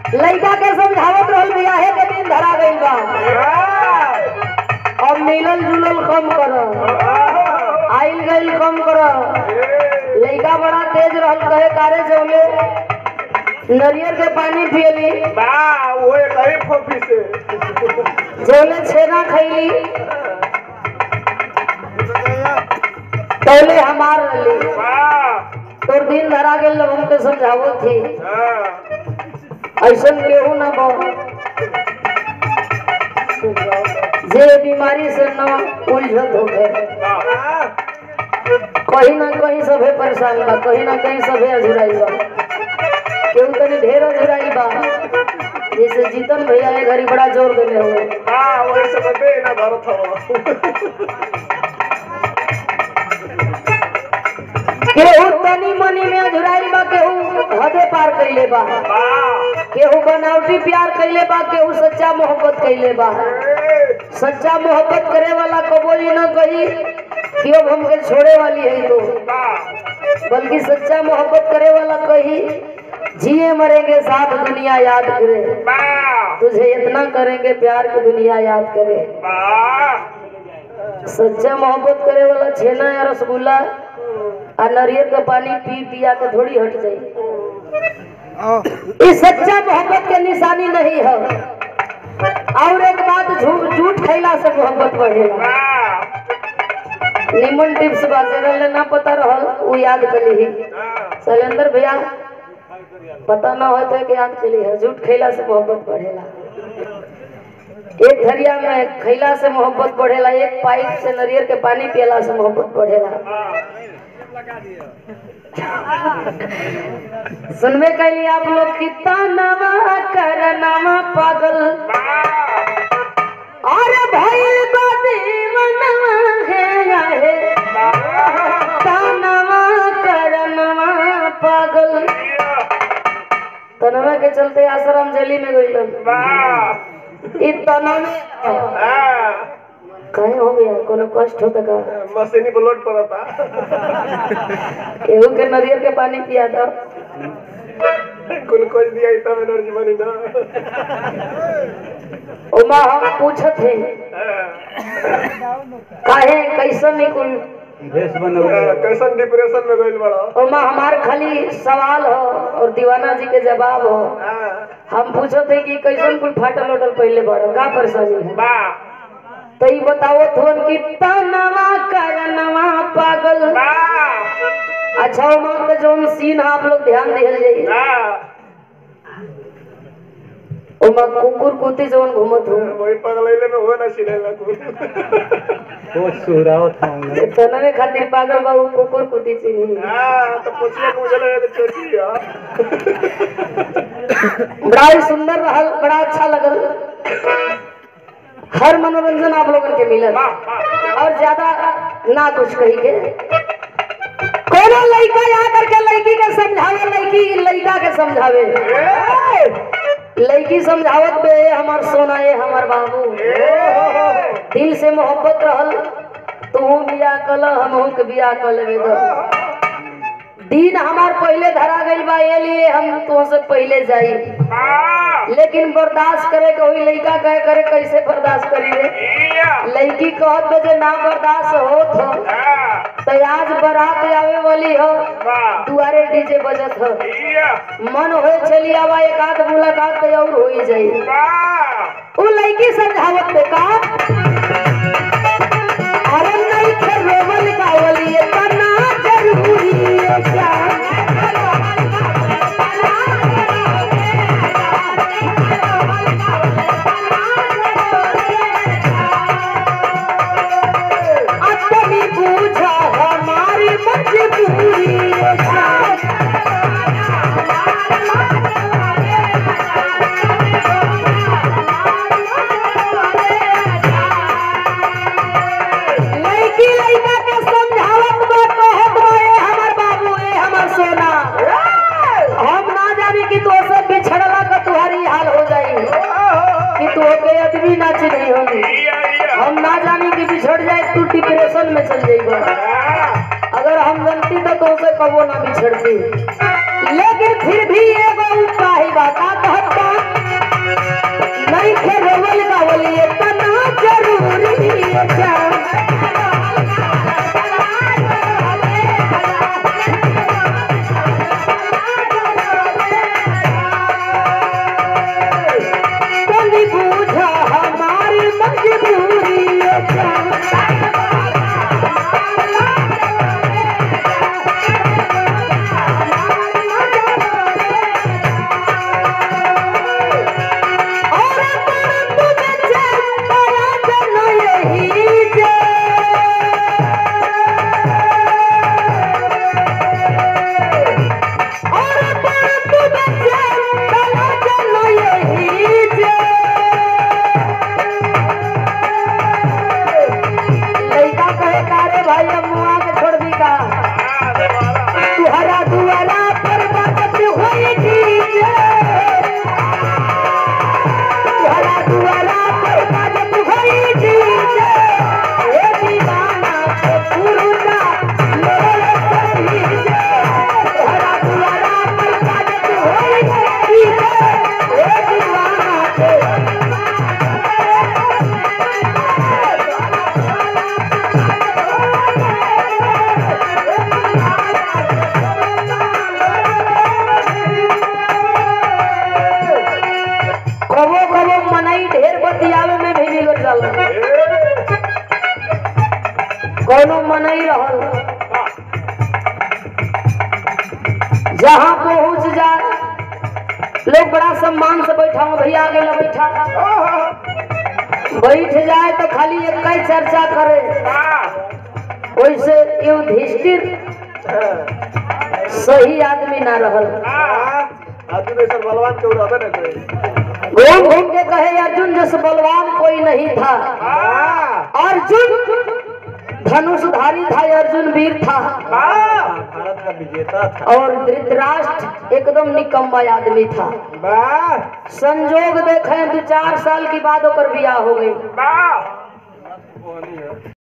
लड़का के समझावत रहल बियाहे के दिन धरा गइल बा अब मिलल जुलल कम कर आइल गइल कम कर लड़का बड़ा तेज रहल कहे कारे जौले नरियर के पानी पियली जौले छेना खैली पहले हमार रहली तोर दिन धरा गेल लोग हमके समझावो थी ऐसन केहू ना बो जे बीमारी से न उलझत हो गए कहीं ना कहीं सभे परेशान बा कहीं ना कहीं सभे अझुराई बा केहू तनी ढेर अझुराई बा जैसे जीतन भैया ए घड़ी बड़ा जोर देले हुए केहू तनी मनी में अझुराई बा केहू हदे पार कैले बा केहू बनावटी प्यार कैले बा केहू सच्चा मोहब्बत कैले बा सच्चा मोहब्बत करे वाला कबो ये न कही कि अब हमके छोड़े वाली है तो बल्कि सच्चा मोहब्बत करे वाला कही जिए मरेंगे साथ दुनिया याद करे तुझे इतना करेंगे प्यार की दुनिया याद करे सच्चा मोहब्बत करे वाला छेना या रसगुल्ला आ नारियल का पानी पी पिया के थोड़ी हट जाए ये सच्चा मोहब्बत के निशानी नहीं है और एक बात झूठ झूठ खैला से मोहब्बत बढ़ेगा निमन टिप्स बाजे रहले ना पता रहल वो याद कली ही शैलेंद्र भैया पता ना हो तो कि याद कली है झूठ खैला से मोहब्बत बढ़ेला एक घरिया में खैला से मोहब्बत बढ़ेला एक पाइप से नारियल के पानी पियला से मोहब्बत बढ़ेला सुनबे कैली आप लोग कितना नवा कर नवा पागल और भइल बा दीवानवा है आहे तनवा कर नवा पागल तनवा के चलते आश्रम जेली में गइलन ई तनवे कहे हो गया कोनो कष्ट होता का मशीनी ब्लोड पड़ता केहू के नरियर के पानी पिया दो ग्लूकोज दिया तब एनर्जी बनी ना उमा हम पूछत है काहे कैसन नहीं कुल कैसन डिप्रेशन में गइल बड़ा उमा हमार खाली सवाल हो और दीवाना जी के जवाब हो हम पूछत है कि कैसन कुल फाटल उटल पहले बड़ो का परेशानी है बा तो ई बताओ थोन कि तनवा करनवा पागल बा अच्छा उमा के जोन सीन है आप लोग ध्यान दिहल जाइए उमा कुकुर कुत्ती जोन घूमत हो वही पगलैले में हो ना सिलेला कुल तनवे खातिर पागल बाबू कुकुर कुत्ती चिन्ही हां तो पूछिए मुझे लगे तो छोटी बड़ा ही सुंदर रहल बड़ा अच्छा लगल हर मनोरंजन आप लोगन के मिलल और ज्यादा ना कुछ कही के कोनो लड़का आ करके लड़की के समझावे लड़की लड़का के समझावे लड़की समझावत बे "ए हमार सोना ये हमार बाबू दिल से मोहब्बत रहल तू बिया कल हमहू के बिया कर लेबे दो दिन हमार पहले धरा गइल बा ये लिए हम तो से पहले जाई लेकिन बर्दाश्त करे के वही लड़का कहे करे कैसे बर्दाश्त करी रे लड़की कहत बे जे ना बर्दाश्त होत हो तो आज बारात आवे वाली हो दुआरे डीजे बजत हो मन होए चली आवा एक आध मुलाकात तो और हो ही जाई उ लड़की समझावत पे का अरे नहीं खे रोवल गावली ये तना जरूरी है क्या अपनी बूझा हमारी मजबूरी है क्या लड़की लड़का के समझावत बा कहत बा ए हमर बाबू ए हमर सोना हम ना जानी कि तो से बिछड़ला का तुम्हारी हाल हो जाई कि तू के आदमी ना चिन्ही होगी हम ना जानी कि बिछड़ जाए तू डिप्रेशन में चल जाएगा अगर हम जानती तो तुमसे कबो ना बिछड़ती लेकिन फिर भी एगो उपाय बा का कहत बा रहल इतना जरूरी जान तनी बूझा हमारी मजबूरी जान और पर तुझे चेताया जन यही जे और पर तुझे चेताया जन यही जे लइका कहे कारे भाई अब मुआ के छोड़ दी का तुहरा दुआरा पर बात होई डीजे तुहरा दुआरा पर बात होई डीजे ए दीवाना के पुरुना मेरे सही जे तुहरा दुआरा पर बात होई डीजे ए दीवाना के कबो कबो मनई ढेर बतियावे में भी बिगड़ जाला कोनो मनई रहल जहाँ पहुँच जाए लोग बड़ा सम्मान से बैठा हूँ भैया आगे ना बैठा बैठ जाए तो खाली एक ही चर्चा करे वैसे युधिष्ठिर सही आदमी ना रहल आदमी ऐसा बलवान के उड़ावे ना कोई घूम घूम के कहे अर्जुन जैसे बलवान कोई नहीं था अर्जुन धनुषधारी था अर्जुन वीर था भारत का विजेता था और धृतराष्ट्र एकदम निकम्मा आदमी था संजोग देखे दो चार साल की बाद ओकर बियाह हो गई